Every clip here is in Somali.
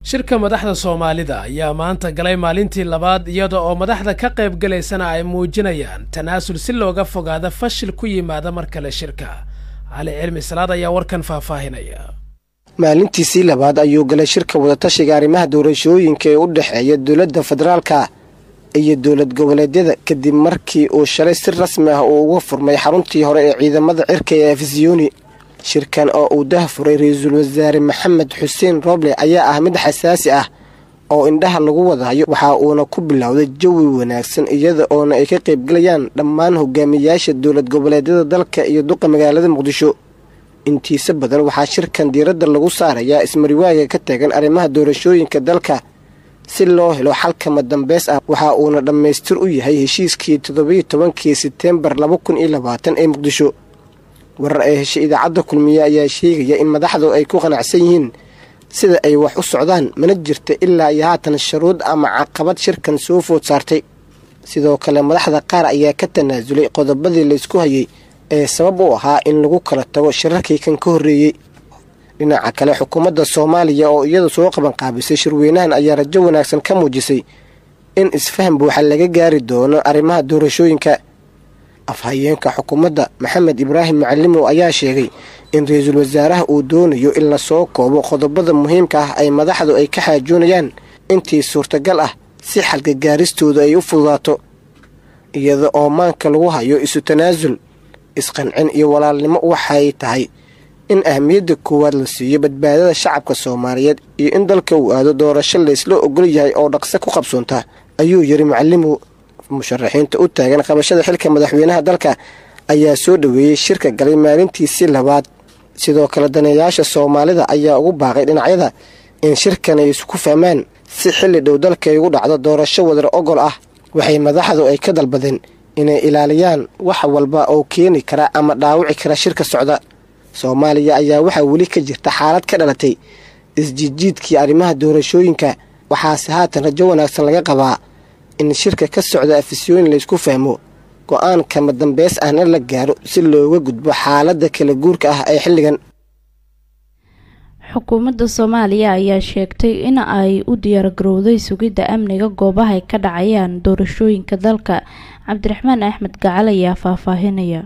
shirka madaxda soomaalida ayaa maanta galay maalintii labaad iyada oo madaxda ka qayb galaysana ay muujinayaan tanaasul si looga fogaado fashil ku yimaada mar kale shirka cali cilmi salaad ayaa warkan faahfaahinaya maalintiisii labaad ayuu galay shirka wadatashiga arrimaha doorashooyinka ee u dhexeeya dowladda federaalka iyo dowlad goboleedyada kadib markii uu shalay si rasmi ah uu uga furmay xaruntii hore ee ciidamada cirka ee afisiyoni shirkan oo uu dahfuray ra-iisul wasaare maxamed xuseen roble ayaa ah mid xasaasi ah oo indhaha lagu wadahayo waxa uuna ku bilowday jawi wanaagsan iyada oona ay ka qaybgalayaan dhammaan hogaamiyayaasha dowlad goboleedyada dalka iyo duqa magaalada muqdisho intiisa badan waxaa shirkan diiradda lagu saarayaa ismariwaaga ka taagan arrimaha doorashooyinka dalka si loo helo xalkama dambeys ah waxa uuna dhammaystir u yahay heshiiskii toddobiyo tobankii seteembar laba kun iyo labaatan ee muqdisho warar ay heshay idaacadda kulmiye ayaa sheegaya in madaxdu ay ku qanacsan yihiin sida ay wax u socdaan mana jirta ilaa iyo haatan sharuud ama caqabad shirkan soo food saartay sidoo kale madaxda qaar ayaa ka tanaasulay qodobadii laysku hayay ee sabab u ahaa in lagu kala tago shirarkii kan ka horreeyey dhinaca kale xukuumadda soomaaliya oo iyadu soo qabanqaabisay shirweynahan ayaa rajo wanaagsan ka muujisay in isfaham buuxa laga gaari doono arrimaha doorashooyinka afhayeenka xukuumadda maxamed ibraahim macalimow ayaa sheegay in ra-iisul wasaaraha uu doonayo in lasoo koobo qodobada muhiimka ah ay madaxdu ay ka xaajoonayaan intii suurtagal ah si xalgagaaristoodu ay u fududaato iyada oo maanka lagu hayo isu tanaasul isqancin iyo walaalnimo waxay tahay in ahmiyadda koowaad la siiyo badbaadada shacabka soomaaliyeed iyo in dalka uu aado doorasho laysla ogol yahay oo dhaqso ku qabsoonta ayuu yiri macalimow musharaxiinta u taagan qabashada xilka madaxweynaha dalka ayaa soo dhoweeyey shirka galay maalintiisii labaad sidoo kale daneeyaasha soomaalida ayaa ugu baaqay dhinacyada in shirkan ay isku fahmaan si xilli dhow dalka ay ugu dhacdo doorasho wadar ogol ah waxay madaxdu ay ka dalbadeen inay ilaaliyaan wax walba oo keeni kara ama dhaawici kara shirka socda soomaaliya ayaa waxaa weli ka jirta xaalad ka dhalatay isjiidjiidkii arrimaha doorashooyinka waxaase haatan rajo wanaagsan laga qabaa in shirka ka socda afisiyooyin laysku fahmo go-aan kama dambeys ahna la gaaro si looga gudbo xaaladda kala guurka ah ee xilligan xukuumadda soomaaliya ayaa sheegtay in ay u diyaargarowday sugidda amniga goobaha ay ka dhacayaan doorashooyinka dalka cabdiraxmaan axmed gacal ayaa faahfaahinaya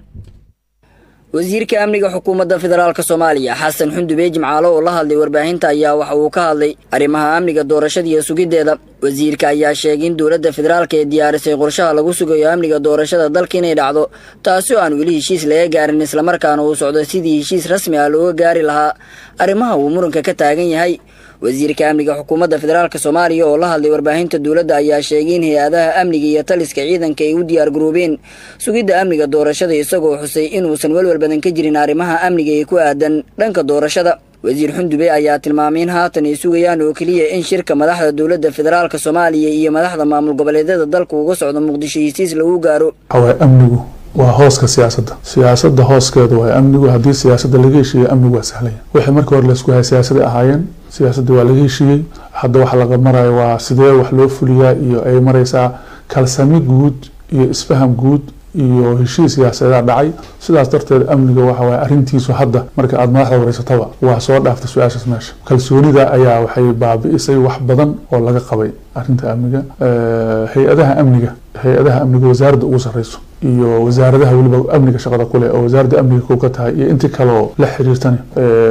wasiirka amniga xukuumadda federaalk soomaaliya xasan xundube jimcaalo oo la hadlay warbaahinta ayaa waxa uu ka hadlay arrimaha amniga doorashada iyo sugiddeeda wasiirka ayaa sheegay in dowladda federaalka ee diyaarisay qorshaha lagu sugayo amniga doorashada dalka inay dhacdo taasi oo aan weli heshiis laga gaarin islamarkaana uu socdo sidii heshiis rasmi ah looga gaari lahaa arrimaha uu muranka ka taagan yahay wasiirka amniga xukuumadda federaalk soomaaliya oo la hadlay warbaahinta dowladda ayaa sheegay in hay-adaha amniga iyo taliska ciidanka ay u diyaar garoobeen sugidda amniga doorashada isagoo xusay inuusan welwel badan ka jirin arrimaha amniga ee ku aadan dhanka doorashada wasiir xundube ayaa tilmaamay in haatan ay sugayaan oo keliya in shirka madaxda dowladda federaalk soomaaliya iyo madaxda maamul goboleedyada dalka uga socdo muqdisho hesiis lagu gaaro amnigu waa hooska siyaasadda siyaasadda hooskeeda waa amnigu haddii siyaasadda laga heshiiya amnigu waa sahlaya wixii markii hore laysku hay siyaasaday ahaayeen siyaasadda waa laga heshiiyey hadda waxa laga marayo waa sidee wax loo fuliyaa iyo ay maraysaa kalsami guud iyo isfaham guud iyo heshiis siyaasadeeda dhacay sidaas darteed amniga waxa waye arrintiisu hadda marka aada madaxda wareysataba waa soo dhaaftay su-aashaas meesha kalsoonida ayaa waxay baabi'isay wax badan oo laga qabay arrinta amniga hay-adaha amniga hay-adaha amniga wasaaradda ugu sarreyso iyo wasaaradaha weliba amniga shaqada kuleh oo wasaaradda amniga kow ka tahay iyo intii kaleoo la xiriirtani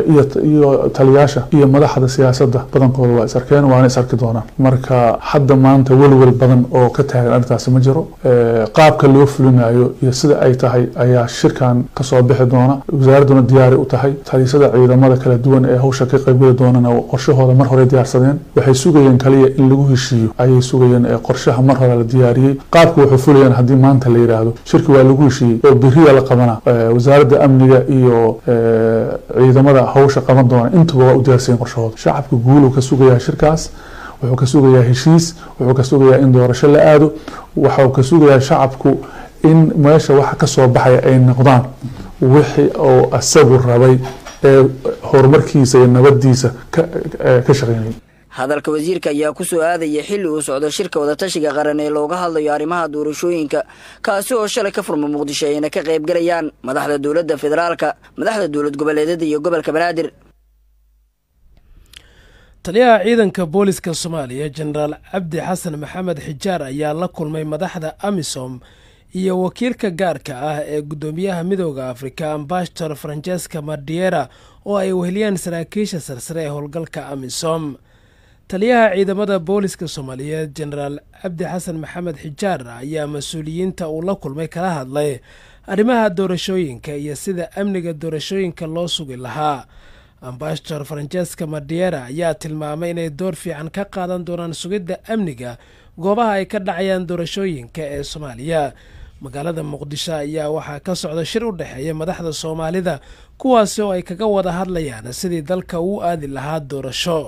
iyo taliyaasha iyo madaxda siyaasadda badankooda waa is arkeen waana is arki doonaan marka hadda maanta welwel badan oo ka taagan arrintaasi ma jiro qaabka loo fulinayo iyo sida ay tahay ayaa shirkan kasoo bixi doona wasaaradduna diyaari u tahay taliisada ciidamada kala duwan ee hawsha ka qaybgeli doonana qorshahooda mar hore diyaarsadeen waxay sugayeen kaliya in lagu heshiiyo ayay sugayeen ee qorshaha mar hore la diyaariyey qaabka wuxuu fulayaan haddii maanta la yidhaahdo shirki waa lagu heshiiyey oo beriya la qabana wasaaradda amniga iyo ciidamada hawsha qaban doona intuba waa u diyaarsayen qorshahooda shacabka guuluu ka sugayaa shirkaas wuxuu ka sugayaa heshiis wuxuu ka sugayaa in doorasho la aado waxuu ka sugayaa shacabku in meesha waxa kasoo baxaya ay noqdaan wixii oo asagu rabay ee horumarkiisa iyo nabadiisa ka shaqeynayay hadalka wasiirka ayaa ku soo aadaya xilli uu socdo shirka wadatashiga qaran ee looga hadlayo arrimaha doorashooyinka kaasi oo shalay ka furma muqdisho ayna ka qaybgalayaan madaxda dowladda federaalka madaxda dowlad goboleedyada iyo gobolka banaadir taliyaha ciidanka booliska soomaaliya jenaraal cabdi xasan maxamed xijaar ayaa la kulmay madaxda amisom iyo wakiilka gaarka ah ee guddoomiyaha midooda afrika ambashtor francesca madiera oo ay weheliyaan saraakiisha sarsare ee howlgalka amisom taliyaha ciidamada booliska soomaaliyeed jenaraal cabdi xasan maxamed xijaar ayaa mas-uuliyiinta uu la kulmay kala hadlay arrimaha doorashooyinka iyo sida amniga doorashooyinka loo sugi lahaa ambashtor francesca madiera ayaa tilmaamay inay door fiican ka qaadan doonaan sugidda amniga goobaha ay ka dhacayaan doorashooyinka ee soomaaliya magaalada muqdisho ayaa waxaa ka socda shir u dhexeeya madaxda soomaalida kuwaasi oo ay kaga wada hadlayaan sidii dalka uu aadi lahaa doorasho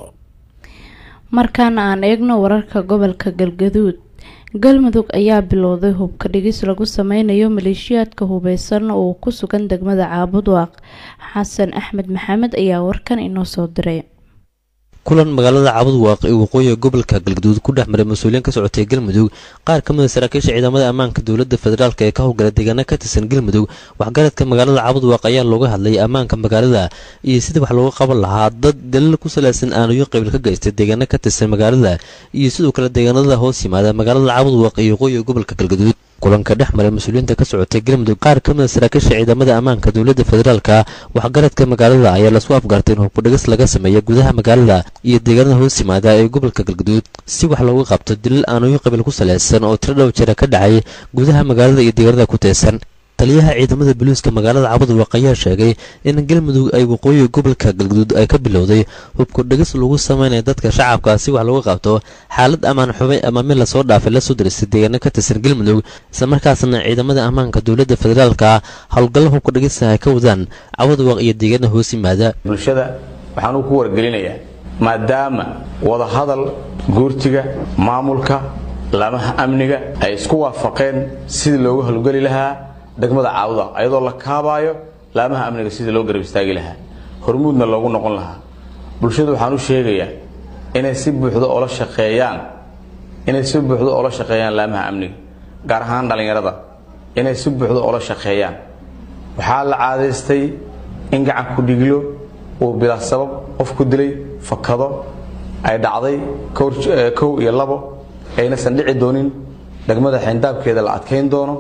markaana aan eegno wararka gobolka galgaduud galmudug ayaa bilowday hubka dhigis lagu sameynayo maleeshiyaadka hubeysan oo ku sugan degmada caabudwaaq xasan axmed maxamed ayaa warkan inoo soo diray kulan magaalada caabudwaaq ee waqooyiga gobolka galgaduud ku dhex maray mas-uuliyiin ka socotay galmudug qaar ka mid a saraakiisha ciidamada ammaanka dowladda federaalk ee ka howlgala deegaana ka tirsan galmudug waxgaradka magaalada caabudwaaq ayaa looga hadlayay ammaanka magaalada iyo sidii wax looga qaban lahaa dad dalil ku saleysan aanuyo qabiil ka geystay deegaana ka tirsan magaalada iyo sidoo kale deegaanada hoos yimaada magaalada caabudwaaq iyo waqooyiga gobolka galgaduud kulanka dhex maray mas-uuliyiinta ka socotay galmudug qaar ka mid a saraakiisha ciidamada ammaanka dowladda federaalka waxgaradka magaalada ayaa lasku afgartay in hubkudhigis laga sameeya gudaha magaalada iyo deegaanada hoos yimaada ee gobolka galgaduud si wax looga qabto dilil aanuyo qabiil ku saleysan oo tiro dhow jira ka dhacay gudaha magaalada iyo deegaanada ku teesan taliyaha ciidamada booliiska magaalada cabudwaaq ayaa sheegay in galmudug ay waqooyiga gobolka galgaduud ay ka bilowday hubkudhigis lagu sameynaya dadka shacabka si wax looga qabto xaalad ammaan xubay ama mid lasoo dhaafay lasoo diristay deegaano ka tirsan galmudug islamarkaasna ciidamada ammaanka dowladda federaalka howlgallo hubkudhigisa ay ka wadaan cabudwaaq iyo deegaana hoos yimaada bulshada waxaanuu ku wargelinayaa maadaama wadahadal guurtiga maamulka laamaha amniga ay isku waafaqeen sidii loogu howlgeli lahaa degmada caawda ayadoo la kaabaayo laamaha amniga sidii loo garab istaagi lahaa hormuudna loogu noqon lahaa bulshadu waxaan u sheegayaa inay si buuxda oola shaqeeyaan inay si buuxda oola shaqeeyaan laamaha amniga gaar ahaan dhallinyarada inay si buuxda oola shaqeeyaan waxaa la caadaystay in gacan ku dhiglo uu bilaa sabab qof ku dilay fakado ay dhacday kow iyo labo aynasan dhici doonin degmada xayndaabkeeda la adkayn doono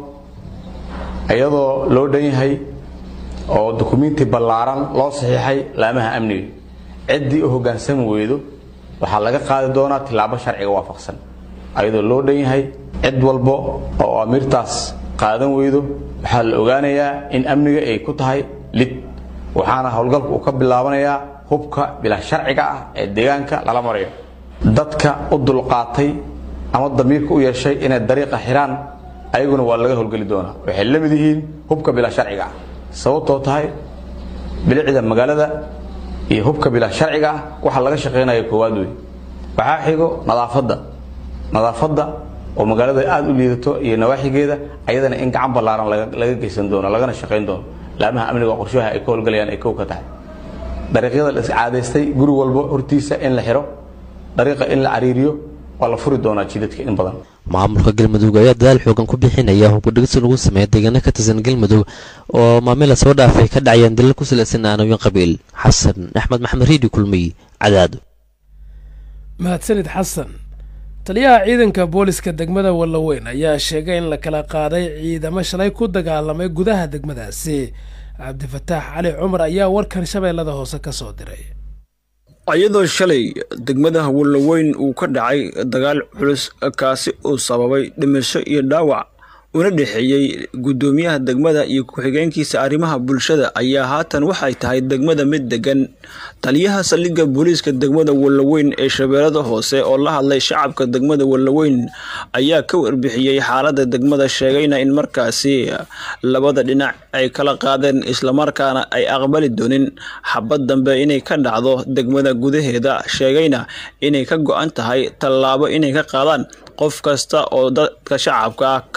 iyadoo loo dhan yahay oo dukumiinti ballaaran loo saxiixay laamaha amniga ciddii u hoggaansami weydo waxaa laga qaadi doonaa tillaabo sharciga waafaqsan ayadoo loo dhan yahay cid walbo oo amiirtaas qaadan weydo waxaa la ogaanayaa in amniga ay ku tahay lid waxaana howlgalku uu ka bilaabanayaa hubka bilaa sharciga ah ee deegaanka lala marayo dadka u dulqaatay ama damiirka u yeeshay inay dariiqa xiraan ayaguna waa laga howlgeli doonaa waxay la mid yihiin hubka bilaa sharciga ah sababtoo tahay bilicda magaalada iyo hubka bilaa sharciga ah waxa laga shaqaynaya koowaad wey waxaa xigo nadaafadda nadaafadda oo magaalada aada u liidato iyo nawaaxigeeda ayadana in gacan ballaaran laga geysan doono lagana shaqayn doono laamaha amniga qorshaha ay ka howlgalayaan ay kow ka tahay dariiqyada la iscaadaystay guri walbo hortiisa in la xiro dariiqa in la cariiriyo waa la furi doonaa jidadka in badan maamulka galmudug ayaa dadaal xoogan ku bixinaya hubkudhigis lagu sameeya deegaano ka tirsan galmudug oo maamila soo dhaafay ka dhacayaan dalal ku salaysan aanooyin qabiil xasan axmed maxamed riidi kulmiy cadaado mahadsanid xasan taliyaha ciidanka booliska degmada wallaweyn ayaa sheegay in la kala qaaday ciidamo shalay ku dagaalamay gudaha degmadaasi cabdifataax cali cumar ayaa warkan shabeellada hoose ka soo diray iyadoo shalay degmada wallaweyn uu ka dhacay dagaal culus kaasi uu sababay dhimasho iyo dhaawac una dhexeeyey guddoomiyaha degmada iyo ku-xigeenkiisa arrimaha bulshada ayaa haatan waxay tahay degmada mid degan taliyaha saldhigga booliiska degmada wallaweyn ee shabeellada hoose oo la hadlay shacabka degmada wallaweyn ayaa ka warbixiyey xaaladda degmada sheegayna in markaasi labada dhinac ay kala qaadeen islamarkaana ay aqbali doonin xabad dambe inay ka dhacdo degmada gudaheeda sheegayna inay ka go-an tahay tallaabo inay ka qaadaan qof kasta oo dadka shacabka ah ka dulrida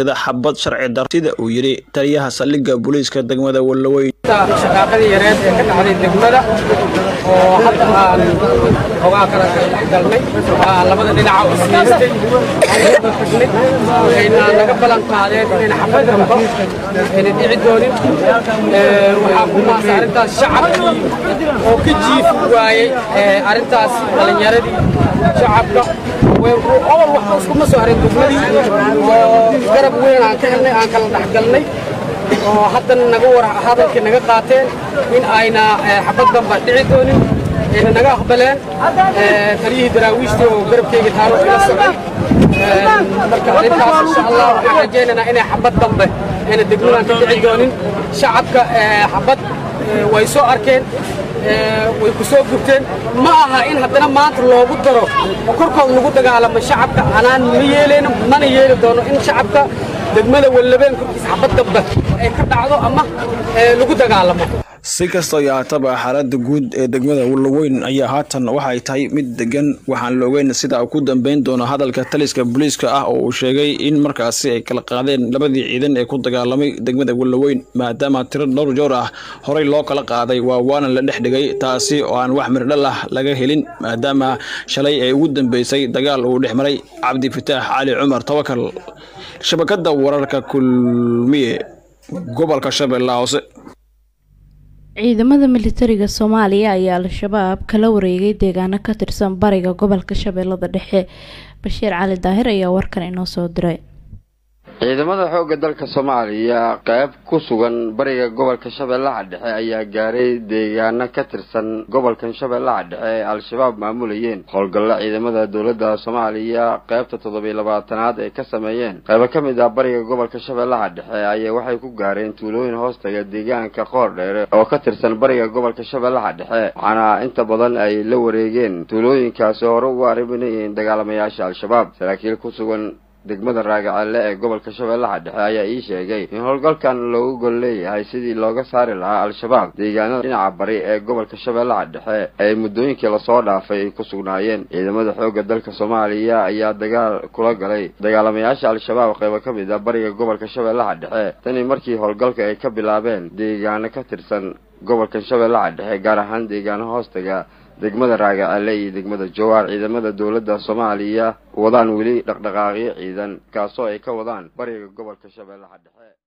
adeegsada xabad sharci dar sida uu yidhi taliyaha saldhigga booliiska degmada wallaweyn shaqaaqadii yareed ee ka dhacday degmada oo hadda aan xogaa kala galnay labada dhinaca oo siistay tagnay waxayna naga ballan qaadeen inayna xabad damba ayna dhici doonin waxaa ku maasa arrintaas shacabkii oo ka jiifi waayey arrintaas dhalinyaradii shacabka obol waxba iskuma soo harin degmadii oo garab weyn aan ka helnay aan kala dhexgalnay oo haddana naga war hadalkii naga qaateen in ayna xabad damba dhici doonin ayna naga aqbaleen taliyihii daraawiishtii oo garabkeyga taalo ila socday marka arrintaas insha allah waxaan rajaynaynaa inay xabad dambe ayna degmadan ka dhici doonin shacabka xabad way soo arkeen way ku soo gubteen ma aha in haddana maanta loogu daro oo korkood lagu dagaalamo shacabka anaan ma yeelayno mana yeeli doono in shacabka degmada wallabeen korkiisa xabad dambe ay ka dhacdo ama lagu dagaalamo si kastoo yaataba xaaladda guud ee degmada wallaweyn ayaa haatan waxay tahay mid degan waxaan la ogeyn sida uu ku dambeyn doono hadalka taliska booliiska ah oo uu sheegay in markaasi ay kala qaadeen labadii ciidan ee ku dagaalamay degmada wallaweyn maadaama tiro dhowr joor ah horey loo kala qaaday waa waana la dhex dhigay taasi oo aan wax mirdhal ah laga helin maadaama shalay ay ugu dambeysay dagaal uu dhex maray cabdi fataax cali cumar tawakal shabakadda wararka kulmiye gobolka shabeellaha hoose ciidamada militariga soomaaliya ayaa al-shabaab kala wareegay deegaano ka tirsan bariga gobolka shabeellada dhexe bashiir cali daahir ayaa warkan inoo soo diray ciidamada xoogga dalka soomaaliya qayb ku sugan bariga gobolka shabeellaha dhexe ayaa gaaray deegaano ka tirsan gobolkan shabeellaha dhexe ee al-shabaab maamulayeen howlgalla ciidamada dowladda soomaaliya qaybta toddobiy labaatanaad ay ka sameeyeen qaybo ka mid ah bariga gobolka shabeellaha dhexe ayaa waxay ku gaareen tuulooyin hoostaga deegaanka qoor dheere oo ka tirsan bariga gobolka shabeellaha dhexe waxaana inta badan ay la wareegeen tuulooyinkaasi hore ugu arriminayeen dagaalamayaasha al-shabaab saraakiil ku sugan degmada raagaceelle ee gobolka shabeellaha dhexe ayaa ii sheegay in howlgalkan loogu gol leeyahay sidii looga saari lahaa al-shabaab deegaanada dhinaca bari ee gobolka shabeellaha dhexe ee muddooyinkii lasoo dhaafay ay ku sugnaayeen ciidamada xoogga dalka soomaaliya ayaa dagaal kula galay dagaalamayaasha al-shabaab qaybo ka mid ah bariga gobolka shabeellaha dhexe tani markii howlgalka ay ka bilaabeen deegaano ka tirsan gobolkan shabeellaha dhexe gaar ahaan deegaano hoostaga degmada raagacelle iyo degmada jawaar ciidamada dowladda soomaaliya wadaan weli dhaqdhaqaaqyo ciidan kaasoo ay ka wadaan bariga gobolka shabeellaha dhexe